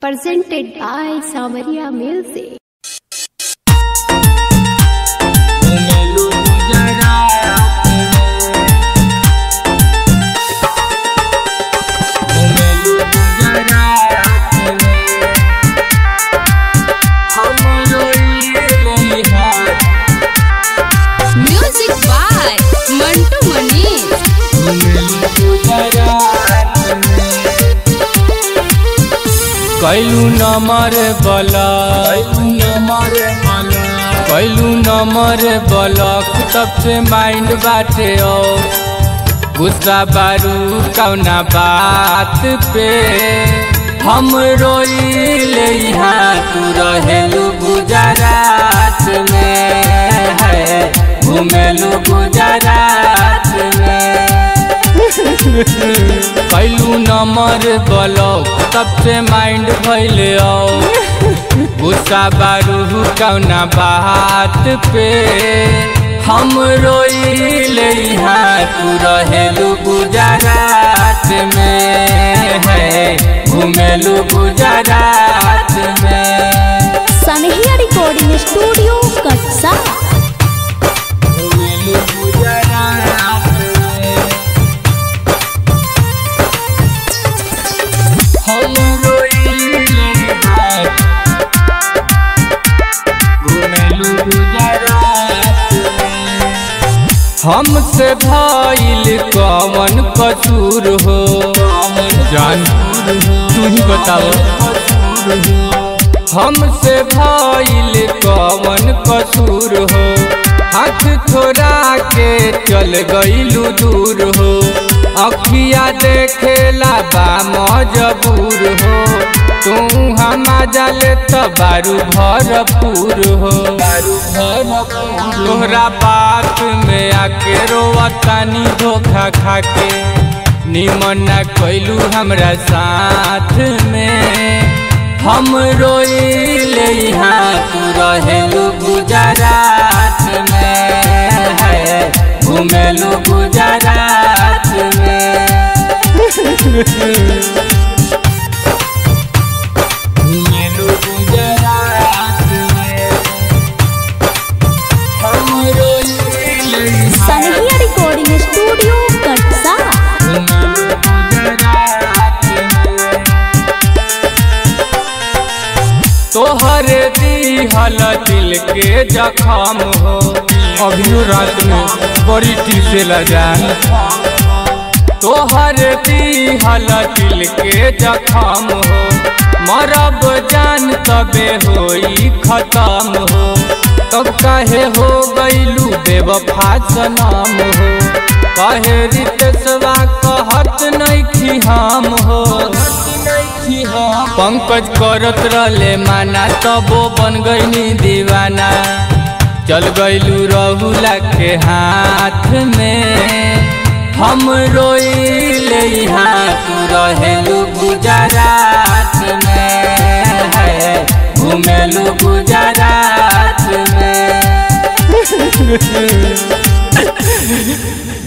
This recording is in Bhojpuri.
presented by Samaria Music. घुमेलू गुजरात घुमेलू गुजरात हमरो ये Bihar Music by Mantu Manish. घुमेलू गुजरात कैलू नमर बला कैलू नमर बला कैलू नमर ब्लॉक तब से माइंड बाटे ओ गुस्सा बारू कौना बात पे हम रोइले यहाँ तू रहेलू गुजरात में है घूमेलू गुजरात में कैलू नंबर ब्लॉक तब से माइंड भैले आओ गुस्सा बारू कौना बात पे हम रोइले यहाँ तू रहेलू गुजरात में है घूमेलू गुजरात में Sanhya Recording Studio, Katsa. घूमेलू गुजरात में हम रोइले यहाँ घुमेलू गुजरात हमसे भइल कवन कसूर हो जान तू ही बताओ हमसे भइल कवन कसूर हो हाथ थोड़ा के चल गइलू दूर हो अखिया देखेला बा मजबूर हो तू हम जाले त बारू भरपूर हो बारू भरपूर तोहरा बात में आके रोवतानी धोखा खाके निमन ना कैलू हमरा साथ में हम रोइले यहाँ तू रहेलू गुजरात में है घूमेलू गुजरात में घूमेलू गुजरात में हम रोइले यहाँ Sanhya Recording Studio, Katsa. घूमेलू गुजरात में तोहर दिहल दिल के जखम हो अभियो रात में बड़ी टीसेला जान तोहर दिहल दिल के जखम हो मरब जान तबे होई खत्म हो तब काहे हो गईलू बेवफा सनम हो कहे रितेशवा कहत नहीं हम हो पंकज करत रहले माना तबो बन गईनी दीवाना चल गईलू रहुला के हाथ में हम रोइले यहाँ तू रहेलू गुजरात में है घूमेलू गुजरात में